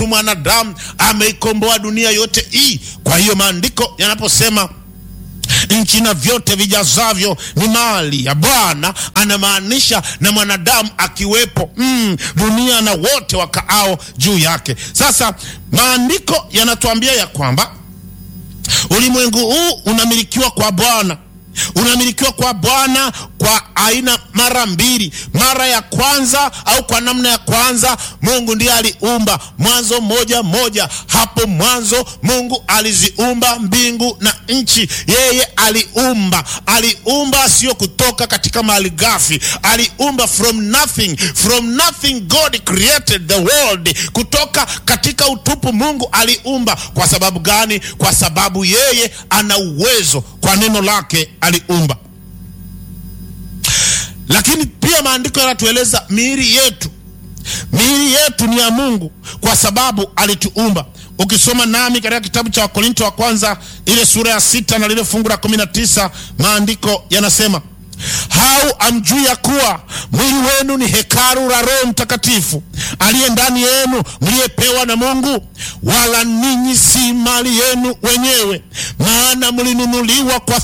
tu mwanadamu ameikomboa dunia yote hii. Kwa hiyo maandiko yanaposema nchi na vyote vijazavyo ni mali ya Bwana, anamaanisha na mwanadamu akiwepo, mm, dunia na wote wakaao juu yake. Sasa maandiko yanatuambia ya kwamba ulimwengu huu unamilikiwa kwa Bwana, unamilikiwa kwa Bwana kwa aina mara mbili. Mara ya kwanza au kwa namna ya kwanza, Mungu ndiye aliumba. Mwanzo moja moja, hapo mwanzo Mungu aliziumba mbingu na nchi. Yeye aliumba, aliumba sio kutoka katika mali ghafi, aliumba from nothing, from nothing God created the world. Kutoka katika utupu Mungu aliumba. Kwa sababu gani? Kwa sababu yeye ana uwezo, kwa neno lake aliumba lakini pia maandiko yanatueleza miili yetu, miili yetu ni ya Mungu kwa sababu alituumba. Ukisoma nami katika kitabu cha Wakorinto wa kwanza ile sura ya sita na lile fungu la kumi na tisa maandiko yanasema hau amjui ya kuwa mwili wenu ni hekalu la Roho Mtakatifu aliye ndani yenu, mliyepewa na Mungu, wala ninyi si mali yenu wenyewe, maana mlinunuliwa kwa